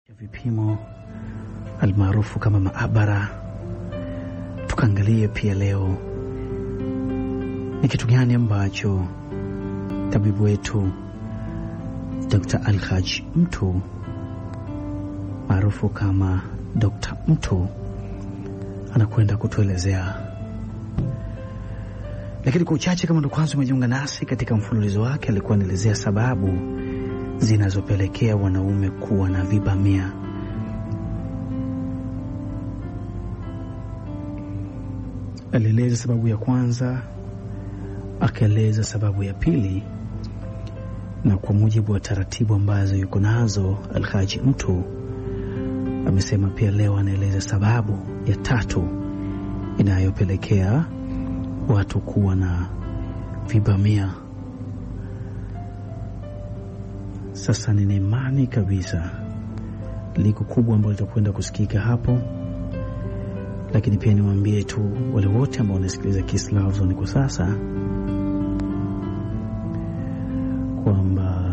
vipimo almaarufu kama maabara. Tukaangalie pia leo ni kitu gani ambacho tabibu wetu Dr. Alhaj Mtu maarufu kama Dr. Mtu anakwenda kutuelezea. Lakini kwa uchache, kama ndo kwanza umejiunga nasi katika mfululizo wake, alikuwa anaelezea sababu zinazopelekea wanaume kuwa na vibamia. Alieleza sababu ya kwanza, akaeleza sababu ya pili, na kwa mujibu wa taratibu ambazo yuko nazo Alhaji Mtu amesema pia leo anaeleza sababu ya tatu inayopelekea watu kuwa na vibamia. Sasa nina imani kabisa liko kubwa ambalo litakwenda kusikika hapo, lakini pia niwaambie tu wale wote ambao wanasikiliza Kiss Love Zone kwa sasa kwamba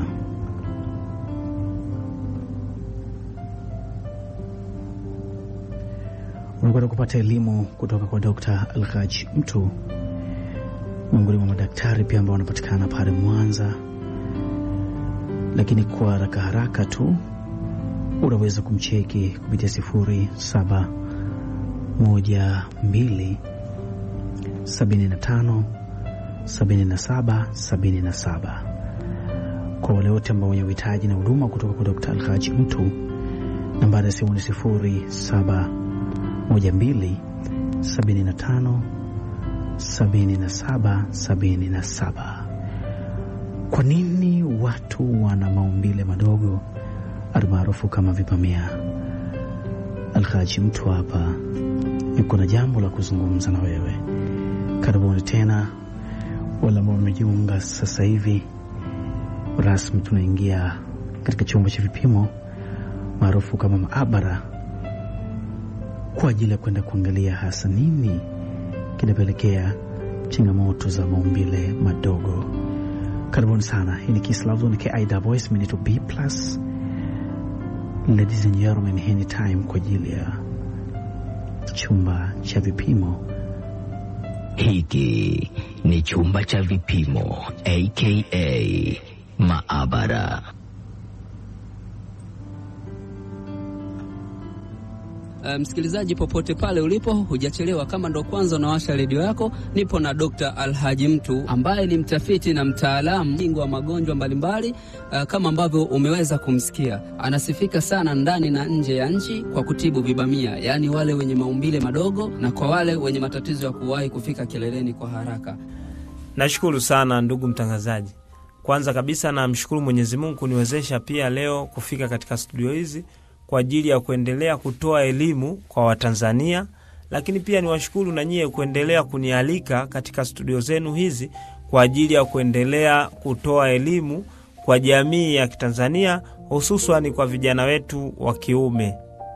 unakwenda kupata elimu kutoka kwa Dr. Alhaj Mtu, miongoni mwa madaktari pia ambao wanapatikana pale Mwanza lakini kwa haraka haraka tu unaweza kumcheki kupitia sifuri saba moja mbili sabini na tano sabini na saba sabini na saba. Kwa wale wote ambao wenye uhitaji na huduma kutoka kwa Dr. Alhaji Mtu, nambari ya simu ni sifuri saba moja mbili sabini na tano sabini na saba sabini na saba. Kwa nini watu wana maumbile madogo almaarufu kama vibamia? Alhaji Mtu hapa yuko na jambo la kuzungumza na wewe. Karibuni tena wale ambao wamejiunga sasa hivi rasmi, tunaingia katika chumba cha vipimo maarufu kama maabara kwa ajili ya kwenda kuangalia hasa nini kinapelekea changamoto za maumbile madogo. Karibuni sana. Hii ni Kiss Love Zone KIWS minute B plus. Ladies and gentlemen, hii ni time kwa ajili ya chumba cha vipimo. Hiki ni chumba cha vipimo aka maabara. Msikilizaji um, popote pale ulipo, hujachelewa. Kama ndo kwanza unawasha redio yako, nipo na Dr. Alhaji Mtu ambaye ni mtafiti na mtaalamu bingwa wa magonjwa mbalimbali. Uh, kama ambavyo umeweza kumsikia, anasifika sana ndani na nje ya nchi kwa kutibu vibamia, yaani wale wenye maumbile madogo na kwa wale wenye matatizo ya kuwahi kufika kileleni kwa haraka. Nashukuru sana ndugu mtangazaji. Kwanza kabisa namshukuru Mwenyezi Mungu kuniwezesha pia leo kufika katika studio hizi kwa ajili ya kuendelea kutoa elimu kwa Watanzania, lakini pia niwashukuru na nyie kuendelea kunialika katika studio zenu hizi kwa ajili ya kuendelea kutoa elimu kwa jamii ya Kitanzania, hususani kwa vijana wetu wa kiume.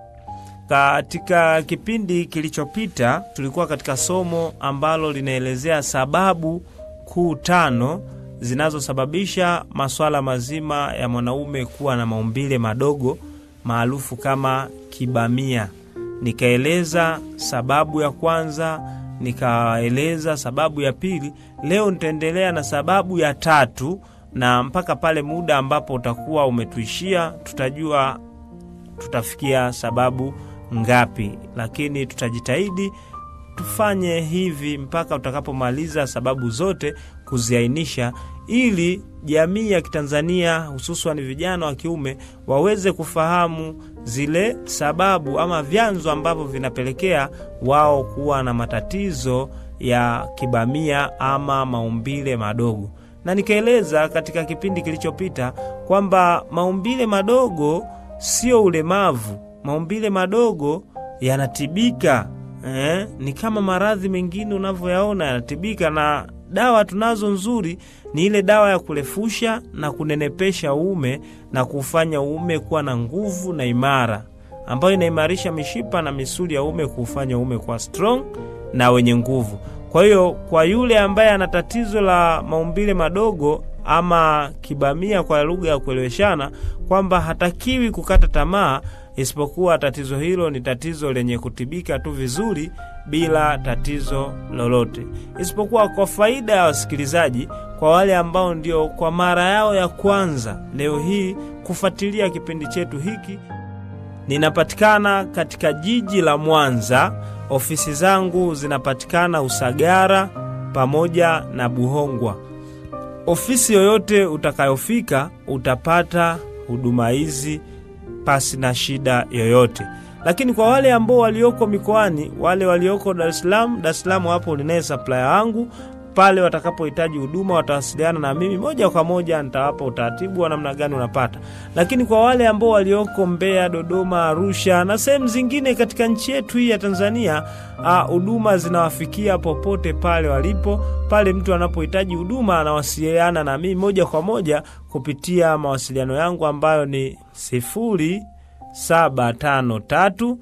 Katika kipindi kilichopita tulikuwa katika somo ambalo linaelezea sababu kuu tano zinazosababisha masuala mazima ya mwanaume kuwa na maumbile madogo maarufu kama kibamia. Nikaeleza sababu ya kwanza, nikaeleza sababu ya pili. Leo nitaendelea na sababu ya tatu, na mpaka pale muda ambapo utakuwa umetuishia, tutajua tutafikia sababu ngapi, lakini tutajitahidi tufanye hivi mpaka utakapomaliza sababu zote kuziainisha ili jamii ya Kitanzania hususan vijana wa kiume waweze kufahamu zile sababu ama vyanzo ambavyo vinapelekea wao kuwa na matatizo ya kibamia ama maumbile madogo. Na nikaeleza katika kipindi kilichopita kwamba maumbile madogo sio ulemavu. Maumbile madogo yanatibika, eh? Ni kama maradhi mengine unavyoyaona yanatibika na dawa tunazo nzuri ni ile dawa ya kurefusha na kunenepesha uume na kufanya uume kuwa na nguvu na imara, ambayo inaimarisha mishipa na misuli ya uume, kuufanya uume kuwa strong na wenye nguvu. Kwa hiyo kwa yule ambaye ana tatizo la maumbile madogo ama kibamia kwa lugha ya kueleweshana, kwamba hatakiwi kukata tamaa isipokuwa tatizo hilo ni tatizo lenye kutibika tu vizuri bila tatizo lolote, isipokuwa kwa faida ya wasikilizaji, kwa wale ambao ndio kwa mara yao ya kwanza leo hii kufuatilia kipindi chetu hiki, ninapatikana katika jiji la Mwanza. Ofisi zangu zinapatikana Usagara pamoja na Buhongwa. Ofisi yoyote utakayofika utapata huduma hizi pasi na shida yoyote. Lakini kwa wale ambao walioko mikoani, wale walioko Dar es Salaam, Dar es Salaam hapo ninaye supplier wangu pale watakapohitaji huduma watawasiliana na mimi moja kwa moja, nitawapa utaratibu wa namna gani unapata. Lakini kwa wale ambao walioko Mbeya, Dodoma, Arusha na sehemu zingine katika nchi yetu hii ya Tanzania, huduma zinawafikia popote pale walipo. Pale mtu anapohitaji huduma anawasiliana na mimi moja kwa moja kupitia mawasiliano yangu ambayo ni sifuri saba tano tatu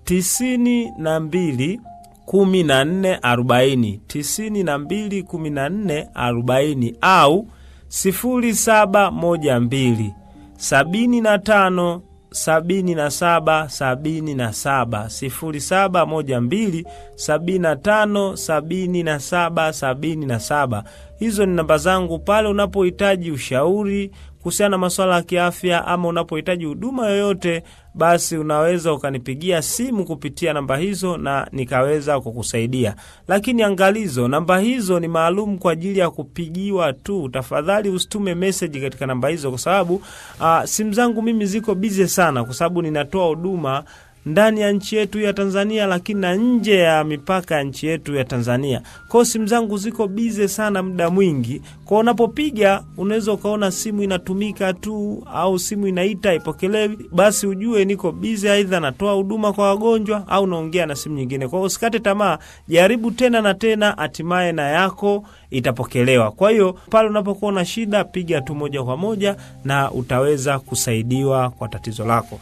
tisini na mbili kumi na nne arobaini tisini na mbili kumi na nne arobaini au sifuri saba moja mbili sabini na tano sabini na saba sabini na saba sifuri saba moja mbili sabini na tano sabini na saba sabini na saba. Hizo ni namba zangu pale unapohitaji ushauri kuhusiana na masuala ya kiafya ama unapohitaji huduma yoyote, basi unaweza ukanipigia simu kupitia namba hizo na nikaweza kukusaidia. Lakini angalizo, namba hizo ni maalum kwa ajili ya kupigiwa tu. Tafadhali usitume meseji katika namba hizo, kwa sababu uh, simu zangu mimi ziko bize sana, kwa sababu ninatoa huduma ndani ya nchi yetu ya Tanzania, lakini na nje ya mipaka ya nchi yetu ya Tanzania. Kwao simu zangu ziko bize sana muda mwingi, kwao unapopiga unaweza ukaona simu inatumika tu au simu inaita ipokelewi, basi ujue niko bize, aidha natoa huduma kwa wagonjwa au naongea na simu nyingine. Kwao usikate tamaa, jaribu tena na tena, hatimaye na yako itapokelewa. Kwa hiyo pale unapokuwa na shida, piga tu moja kwa moja na utaweza kusaidiwa kwa tatizo lako.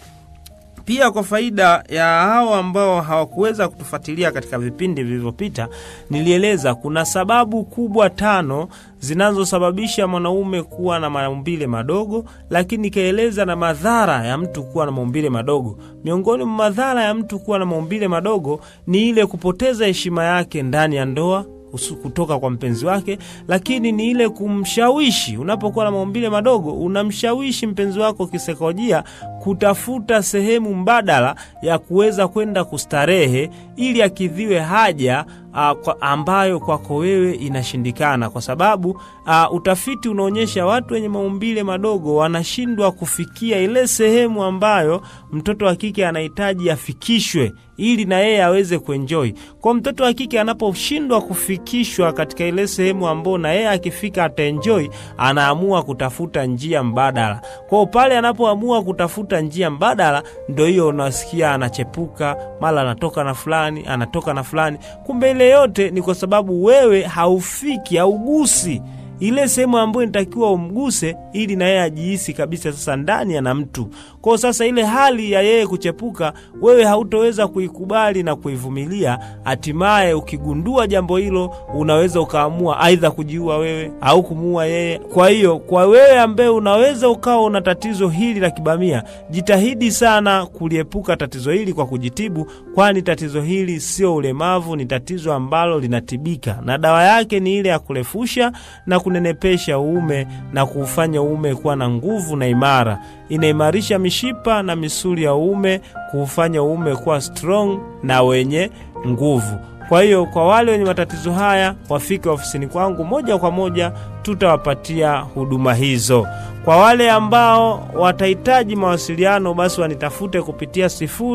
Pia kwa faida ya hao ambao hawakuweza kutufuatilia katika vipindi vilivyopita, nilieleza kuna sababu kubwa tano zinazosababisha mwanaume kuwa na maumbile madogo, lakini nikaeleza na madhara ya mtu kuwa na maumbile madogo. Miongoni mwa madhara ya mtu kuwa na maumbile madogo ni ile kupoteza heshima yake ndani ya ndoa kutoka kwa mpenzi wake, lakini ni ile kumshawishi. Unapokuwa na maumbile madogo, unamshawishi mpenzi wako kisaikolojia kutafuta sehemu mbadala ya kuweza kwenda kustarehe ili akidhiwe haja uh, kwa ambayo kwako wewe inashindikana, kwa sababu uh, utafiti unaonyesha watu wenye maumbile madogo wanashindwa kufikia ile sehemu ambayo mtoto wa kike anahitaji afikishwe ili na yeye aweze kuenjoy. Kwa mtoto wa kike anaposhindwa kufikishwa katika ile sehemu ambayo na yeye akifika ataenjoy, anaamua kutafuta njia mbadala. Kwa pale anapoamua kutafuta njia mbadala, ndo hiyo unasikia anachepuka, mara anatoka na fulani, anatoka na fulani. Kumbe ile yote ni kwa sababu wewe haufiki, haugusi ile sehemu ambayo inatakiwa umguse ili na yeye ajihisi kabisa sasa ndani ana mtu. Kwa sasa ile hali ya yeye kuchepuka, wewe hautoweza kuikubali na kuivumilia. Hatimaye ukigundua jambo hilo, unaweza ukaamua aidha kujiua wewe au kumuua yeye. Kwa hiyo, kwa wewe ambaye unaweza ukawa una tatizo hili la kibamia, jitahidi sana kuliepuka tatizo hili kwa kujitibu, kwani tatizo hili sio ulemavu, ni tatizo ambalo linatibika na dawa yake ni ile ya kurefusha na kunenepesha uume na kuufanya uume kuwa na nguvu na imara. Inaimarisha mishipa na misuli ya uume, kuufanya uume kuwa strong na wenye nguvu. Kwa hiyo kwa wale wenye matatizo haya wafike ofisini kwangu moja kwa moja, tutawapatia huduma hizo. Kwa wale ambao watahitaji mawasiliano, basi wanitafute kupitia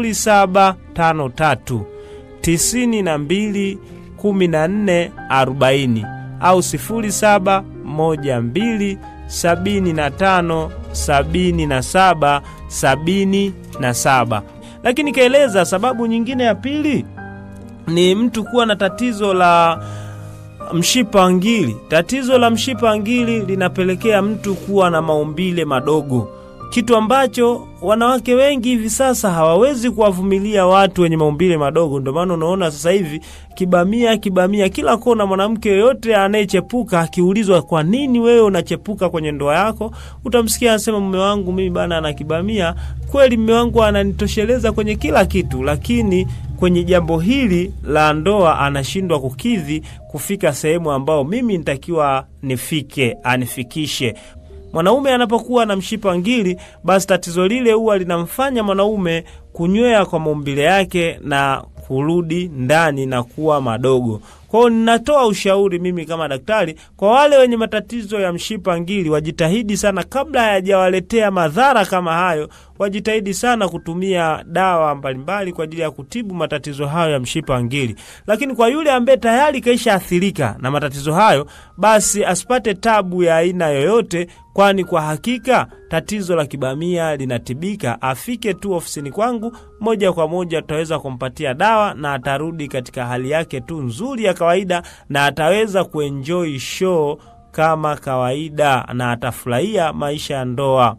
0753 92 14 40 au 0712 75 77 77. Lakini kaeleza sababu nyingine ya pili ni mtu kuwa na tatizo la mshipa wa ngiri. Tatizo la mshipa wa ngiri linapelekea mtu kuwa na maumbile madogo. kitu ambacho wanawake wengi hivi sasa hawawezi kuwavumilia watu wenye maumbile madogo. Ndio maana unaona sasa hivi kibamia kibamia kila kona. Mwanamke yoyote anayechepuka akiulizwa, kwa nini wewe unachepuka kwenye ndoa yako, utamsikia anasema, mume wangu mimi bana ana kibamia. Kweli mume wangu ananitosheleza kwenye kila kitu, lakini kwenye jambo hili la ndoa anashindwa kukidhi kufika sehemu ambao mimi nitakiwa nifike, anifikishe. Mwanaume anapokuwa na mshipa ngiri, basi tatizo lile huwa linamfanya mwanaume kunywea kwa maumbile yake na kurudi ndani na kuwa madogo. Kwa hiyo ninatoa ushauri mimi kama daktari kwa wale wenye matatizo ya mshipa ngiri, wajitahidi sana, kabla hayajawaletea madhara kama hayo, wajitahidi sana kutumia dawa mbalimbali kwa ajili ya kutibu matatizo hayo ya mshipa ngiri. Lakini kwa yule ambaye tayari kaisha athirika na matatizo hayo, basi asipate tabu ya aina yoyote, kwani kwa hakika tatizo la kibamia linatibika. Afike tu ofisini kwangu, moja kwa moja tutaweza kumpatia dawa na atarudi katika hali yake tu nzuri ya kawaida, na ataweza kuenjoy show kama kawaida, na atafurahia maisha ya ndoa.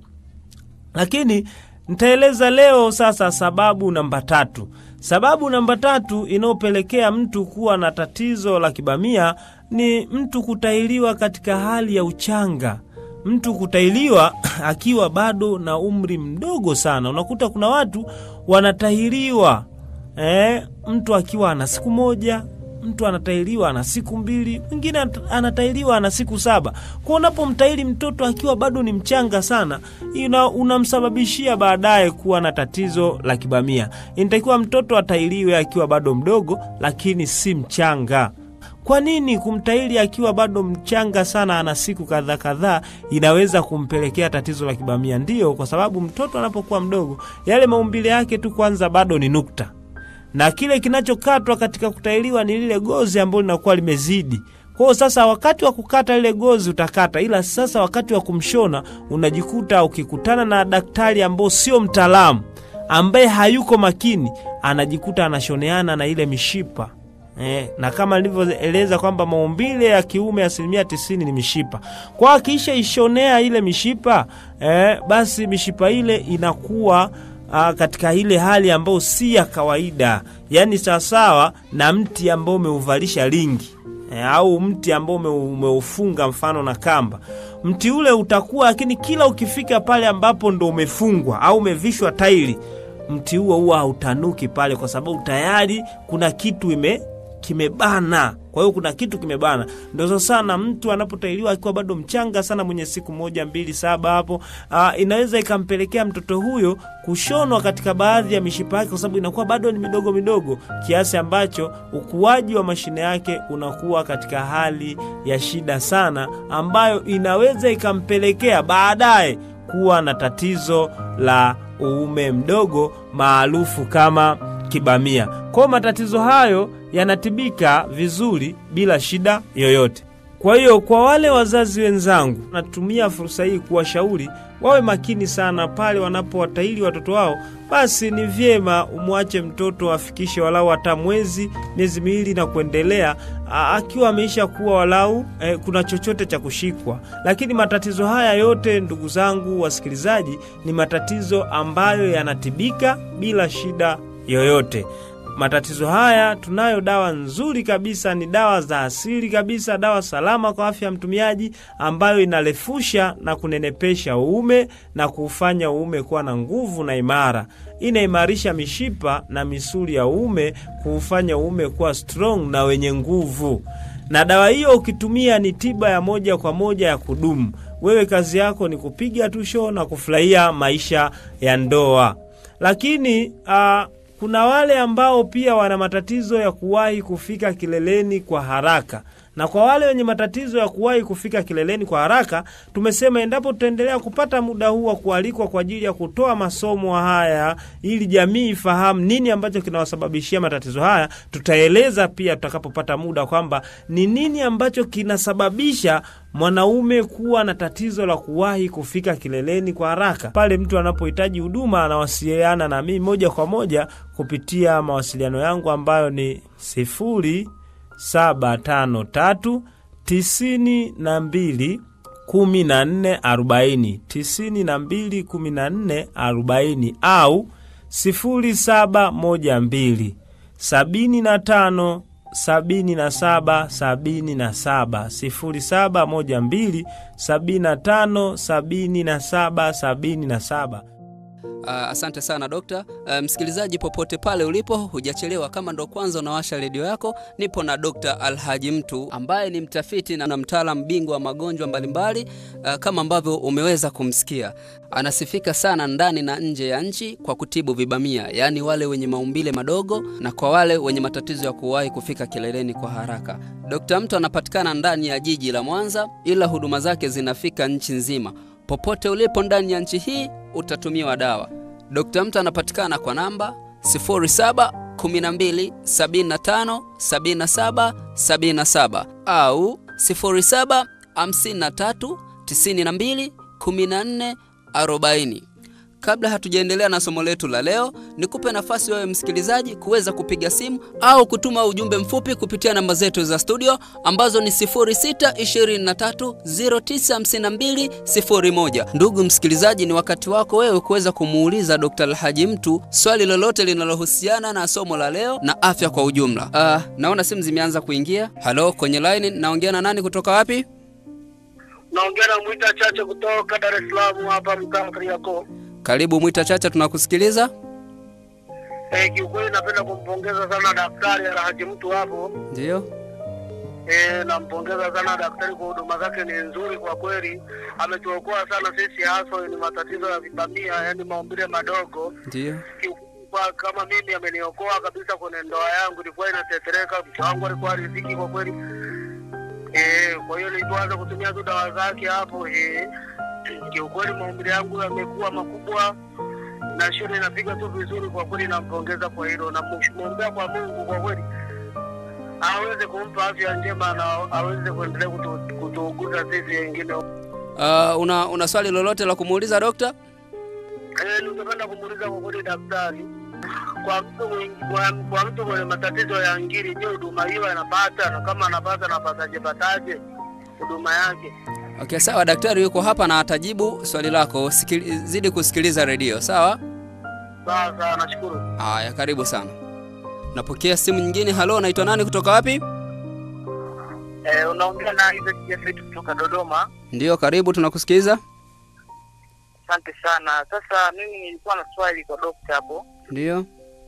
Lakini nitaeleza leo sasa sababu namba tatu. Sababu namba tatu inayopelekea mtu kuwa na tatizo la kibamia ni mtu kutahiriwa katika hali ya uchanga mtu kutahiriwa akiwa bado na umri mdogo sana. Unakuta kuna watu wanatahiriwa eh, mtu akiwa ana siku moja, mtu anatahiriwa ana siku mbili, mwingine anatahiriwa ana siku saba. Kwa unapomtahiri mtoto akiwa bado ni mchanga sana, ina unamsababishia baadaye kuwa na tatizo la kibamia. Inatakiwa mtoto atahiriwe akiwa bado mdogo, lakini si mchanga. Kwa nini kumtahiri akiwa bado mchanga sana, ana siku kadhaa kadhaa, inaweza kumpelekea tatizo la kibamia? Ndiyo, kwa sababu mtoto anapokuwa mdogo, yale maumbile yake tu kwanza bado ni nukta, na kile kinachokatwa katika kutahiriwa ni lile gozi ambalo linakuwa limezidi. Kwa hiyo sasa, wakati wa kukata lile gozi utakata, ila sasa wakati wa kumshona unajikuta ukikutana na daktari ambao sio mtaalamu, ambaye hayuko makini, anajikuta anashoneana na ile mishipa Eh, na kama nilivyoeleza kwamba maumbile ya kiume asilimia tisini ni mishipa. Kwa akiisha ishonea ile mishipa eh, basi mishipa ile inakuwa ah, katika ile hali ambayo si ya kawaida, yaani sawasawa na mti ambao umeuvalisha lingi eh, au mti ambao umeufunga mfano na kamba. Mti ule utakuwa, lakini kila ukifika pale ambapo ndo umefungwa au umevishwa tairi, mti huo huwa hautanuki pale, kwa sababu tayari kuna kitu ime kimebana. Kwa hiyo kuna kitu kimebana. Ndio sana mtu anapotahiriwa akiwa bado mchanga sana, mwenye siku moja mbili saba hapo, aa, inaweza ikampelekea mtoto huyo kushonwa katika baadhi ya mishipa yake, kwa sababu inakuwa bado ni midogo midogo, kiasi ambacho ukuaji wa mashine yake unakuwa katika hali ya shida sana, ambayo inaweza ikampelekea baadaye kuwa na tatizo la uume mdogo maarufu kama kibamia. Kwa matatizo hayo yanatibika vizuri bila shida yoyote. Kwa hiyo kwa wale wazazi wenzangu, natumia fursa hii kuwashauri wawe makini sana pale wanapowatahiri watoto wao. Basi ni vyema umwache mtoto afikishe walau hata mwezi, miezi miwili na kuendelea, akiwa ameisha kuwa walau eh, kuna chochote cha kushikwa. Lakini matatizo haya yote, ndugu zangu wasikilizaji, ni matatizo ambayo yanatibika bila shida yoyote. Matatizo haya tunayo dawa nzuri kabisa, ni dawa za asili kabisa, dawa salama kwa afya ya mtumiaji, ambayo inarefusha na kunenepesha uume na kuufanya uume kuwa na nguvu na imara. Inaimarisha mishipa na misuli ya uume, kuufanya uume kuwa strong na wenye nguvu. Na dawa hiyo ukitumia ni tiba ya moja kwa moja ya kudumu. Wewe kazi yako ni kupiga tu show na kufurahia maisha ya ndoa. Lakini uh, kuna wale ambao pia wana matatizo ya kuwahi kufika kileleni kwa haraka. Na kwa wale wenye matatizo ya kuwahi kufika kileleni kwa haraka, tumesema endapo tutaendelea kupata muda huu wa kualikwa kwa ajili ya kutoa masomo haya ili jamii ifahamu nini ambacho kinawasababishia matatizo haya, tutaeleza pia tutakapopata muda kwamba ni nini ambacho kinasababisha mwanaume kuwa na tatizo la kuwahi kufika kileleni kwa haraka. Pale mtu anapohitaji huduma, anawasiliana na mimi moja kwa moja kupitia mawasiliano yangu ambayo ni sifuri saba tano tatu tisini na mbili kumi na nne arobaini tisini na mbili kumi na nne arobaini au sifuri saba moja mbili sabini na tano sabini na saba sabini na saba sifuri saba moja mbili sabini na tano sabini na saba sabini na saba. Uh, asante sana dokta. Uh, msikilizaji popote pale ulipo, hujachelewa. Kama ndo kwanza unawasha redio yako, nipo na Dr. Alhaji Mtu ambaye ni mtafiti na mtaalamu bingwa wa magonjwa mbalimbali. Uh, kama ambavyo umeweza kumsikia, anasifika sana ndani na nje ya nchi kwa kutibu vibamia, yaani wale wenye maumbile madogo na kwa wale wenye matatizo ya kuwahi kufika kileleni kwa haraka. Dr. Mtu anapatikana ndani ya jiji la Mwanza, ila huduma zake zinafika nchi nzima. Popote ulipo ndani ya nchi hii utatumiwa dawa. Dr. Mtu anapatikana kwa namba 0712757777 au 0753921440. Kabla hatujaendelea na somo letu la leo, nikupe nafasi wewe msikilizaji kuweza kupiga simu au kutuma ujumbe mfupi kupitia namba zetu za studio ambazo ni 0623095201. Ndugu msikilizaji, ni wakati wako wewe kuweza kumuuliza Dr. Alhaji Mtu swali lolote linalohusiana na somo la leo na afya kwa ujumla. Uh, naona simu zimeanza kuingia. Halo, kwenye line naongea na nani kutoka wapi? Naongea na Mwita Chache kutoka Dar es Salaam hapa mtaa Kariakoo. Karibu Mwita Chacha, tunakusikiliza. Eh, kiukweli napenda kumpongeza sana daktari Alhaji Mtu hapo. Ndio. Eh, nampongeza sana daktari kwa huduma zake ni nzuri kwa kweli. Ametuokoa sana sisi hasa ni matatizo ya vibamia, yani maumbile madogo. Ndio. Kiukweli kwa kama mimi ameniokoa kabisa kwenye ndoa yangu, ilikuwa inatetereka, mke wangu alikuwa riziki kwa kweli. Eh, kwa hiyo nilipoanza kutumia tu dawa zake hapo eh, kiukweli maumbile yangu yamekuwa makubwa na shule inapiga tu vizuri kwa kweli, nampongeza kwa hilo, namwombea kwa Mungu kwa kweli aweze kumpa afya njema na aweze kuendelea kutu- kutuuguza sisi wengine. Uh, una, una swali lolote la kumuuliza dokta? Eh, ningependa kumuuliza kwa kweli daktari, kwa mtu mwenye, kwa, kwa mtu mwenye matatizo ya ngiri, je, huduma hiyo anapata? Na kama anapata, anapataje pataje huduma yake? Okay, sawa, daktari yuko hapa na atajibu swali lako. Sikili, zidi kusikiliza redio, sawa? Sawa sawa, nashukuru. Haya, karibu sana. Napokea simu nyingine. Halo, unaitwa nani kutoka wapi? Eh, unaongea na Isaac Jeffet kutoka Dodoma. Ndio, karibu, tunakusikiliza. Asante sana. Sasa mimi nilikuwa na swali kwa dokta hapo. Ndio.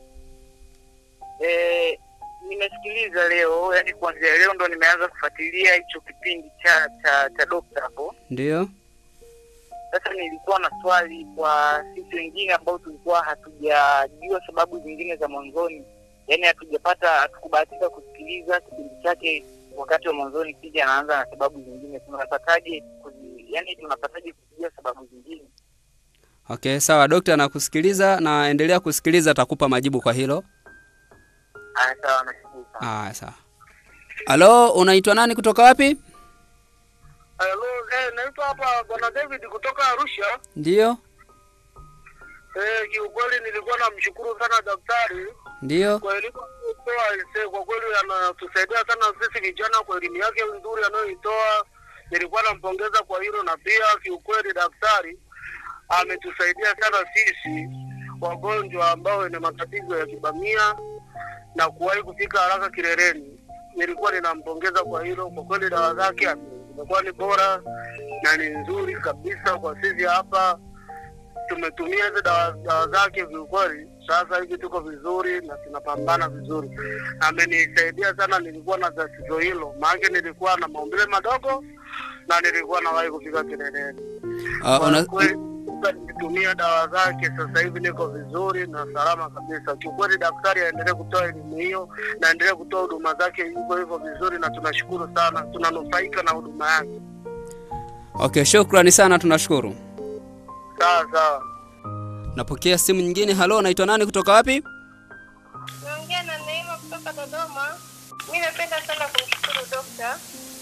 Eh, nimesikiliza leo, yani kuanzia leo ndo nimeanza kufuatilia hicho kipindi cha cha cha dokta hapo. Ndio. Sasa nilikuwa na swali kwa sisi wengine ambao tulikuwa hatujajua sababu zingine za mwanzoni, yaani hatujapata, hatukubahatika kusikiliza kipindi chake wakati wa mwanzoni, kija anaanza na sababu zingine, tunapataje kuzi, yaani tunapataje kujua sababu zingine? Okay, sawa, dokta anakusikiliza na endelea kusikiliza, atakupa majibu kwa hilo. Haya, sawa, nashukuru sana. Aya, sawa. Halo, unaitwa nani kutoka wapi? Hello, eh, naitwa hapa bwana David kutoka Arusha. Ndio. Eh, kiukweli nilikuwa namshukuru sana daktari Ndio. kwa elimu anayoitoa. aisee, Kwa kweli anatusaidia sana sisi vijana kwa elimu yake nzuri anayoitoa. Nilikuwa nampongeza kwa hilo, na pia kiukweli daktari ametusaidia sana sisi wagonjwa ambao wenye matatizo ya kibamia na kuwahi kufika haraka kileleni. Nilikuwa ninampongeza kwa hilo. Kwa kweli dawa zake zimekuwa ni bora na ni nzuri kabisa kwa sisi hapa tumetumia hizo dawa, dawa zake kiukweli, sasa hivi tuko vizuri na tunapambana vizuri. Amenisaidia sana, nilikuwa na tatizo hilo, maana nilikuwa na maumbile madogo na nilikuwa nawahi kufika kileleni. Uh, Kwa una, kweli sasa nikitumia dawa zake sasa hivi niko vizuri na salama kabisa. Kiukweli daktari aendelee kutoa elimu hiyo na aendelee kutoa huduma zake hivyo hivyo vizuri, na tunashukuru sana, tunanufaika na huduma yake. okay, shukrani sana, tunashukuru. Sawa sawa. Napokea simu nyingine. Halo, unaitwa nani kutoka wapi? Naongea na Neema kutoka Dodoma. Mi napenda sana kumshukuru dokta,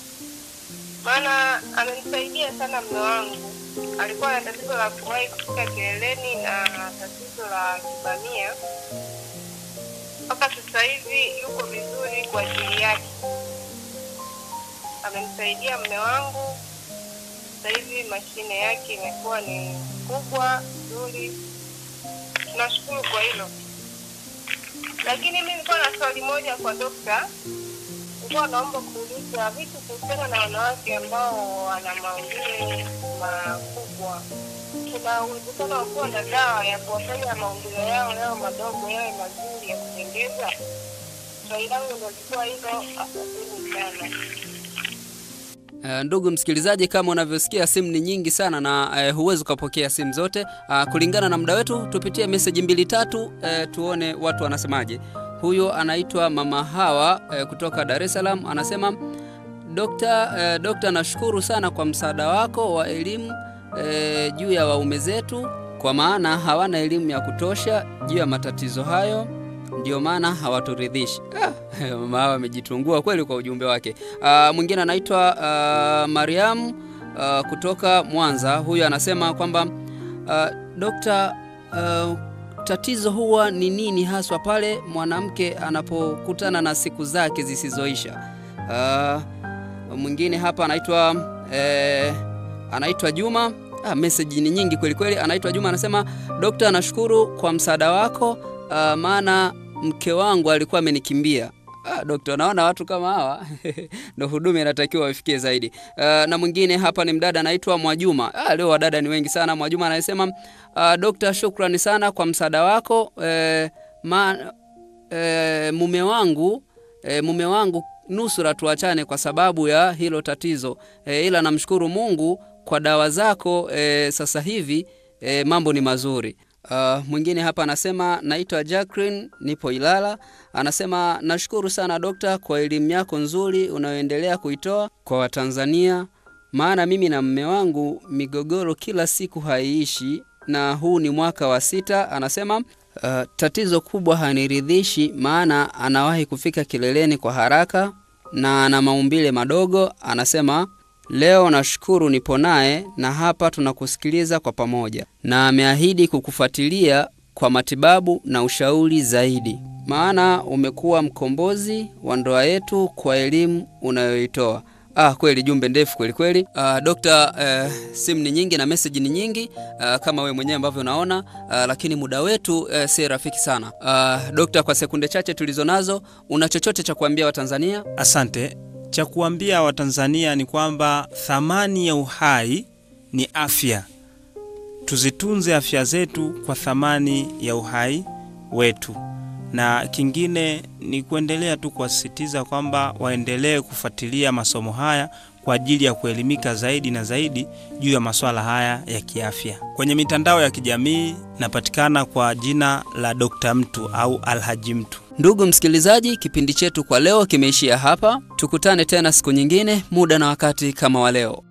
maana amenisaidia sana mume wangu. Alikuwa na tatizo la kuwahi kufika kileleni na tatizo la kibamia. Mpaka sasa hivi yuko vizuri kwa ajili yake. Amenisaidia mume wangu sasa hivi mashine yake imekuwa ni kubwa nzuri, tunashukuru kwa hilo. Lakini mimi nilikuwa na swali moja kwa dokta, nilikuwa naomba kuuliza vitu kuhusiana na wanawake ambao wana maumbile makubwa. Kuna uwezekano wa kuwa na dawa ya kuwafanya maumbile yao yao madogo yawe mazuri ya kupendeza? Swali langu ndo likuwa hilo. Asanteni sana. Uh, ndugu msikilizaji, kama unavyosikia simu ni nyingi sana na uh, huwezi ukapokea simu zote. Uh, kulingana na muda wetu, tupitie meseji mbili tatu, uh, tuone watu wanasemaje. Huyo anaitwa Mama Hawa uh, kutoka Dar es Salaam anasema Dokta, uh, dokta, nashukuru sana kwa msaada wako wa elimu uh, juu ya waume zetu, kwa maana hawana elimu ya kutosha juu ya matatizo hayo ndio maana hawaturidhishi. Ah, mama hawa amejitungua kweli kwa ujumbe wake. Ah, mwingine anaitwa ah, Mariam ah, kutoka Mwanza. Huyu anasema kwamba ah, dokta, ah, tatizo huwa ni nini haswa pale mwanamke anapokutana na siku zake zisizoisha? Ah, mwingine hapa anaitwa eh, anaitwa Juma. Ah, message ni nyingi kweli kweli. Anaitwa Juma anasema, dokta, nashukuru kwa msaada wako uh, maana mke wangu alikuwa amenikimbia. Ah, dokta, naona watu kama hawa ndo huduma inatakiwa wafikie zaidi. Uh, na mwingine hapa ni mdada anaitwa Mwajuma. Ah, leo wadada ni wengi sana. Mwajuma anasema uh, dokta, shukrani sana kwa msaada wako eh, ma, eh, mume wangu eh, mume wangu nusura tuachane kwa sababu ya hilo tatizo eh, ila namshukuru Mungu kwa dawa zako eh, sasa hivi eh, mambo ni mazuri. Uh, mwingine hapa anasema naitwa Jacqueline, nipo Ilala. Anasema nashukuru sana dokta kwa elimu yako nzuri unayoendelea kuitoa kwa Watanzania, maana mimi na mme wangu migogoro kila siku haiishi, na huu ni mwaka wa sita. Anasema uh, tatizo kubwa haniridhishi, maana anawahi kufika kileleni kwa haraka na ana maumbile madogo. Anasema Leo nashukuru nipo naye na hapa tunakusikiliza kwa pamoja, na ameahidi kukufuatilia kwa matibabu na ushauri zaidi, maana umekuwa mkombozi wa ndoa yetu kwa elimu unayoitoa. Ah, kweli jumbe ndefu kweli kweli. Ah, dokta, eh, simu ni nyingi na message ni nyingi ah, kama we mwenyewe ambavyo unaona ah, lakini muda wetu eh, si rafiki sana. Ah, dokta, kwa sekunde chache tulizo nazo, una chochote cha kuambia Watanzania? Asante. Cha kuambia Watanzania ni kwamba thamani ya uhai ni afya. Tuzitunze afya zetu kwa thamani ya uhai wetu, na kingine ni kuendelea tu kuwasisitiza kwamba waendelee kufuatilia masomo haya kwa ajili ya kuelimika zaidi na zaidi juu ya masuala haya ya kiafya. Kwenye mitandao ya kijamii napatikana kwa jina la Dr. Mtu au Alhaji Mtu. Ndugu msikilizaji, kipindi chetu kwa leo kimeishia hapa. Tukutane tena siku nyingine, muda na wakati kama wa leo.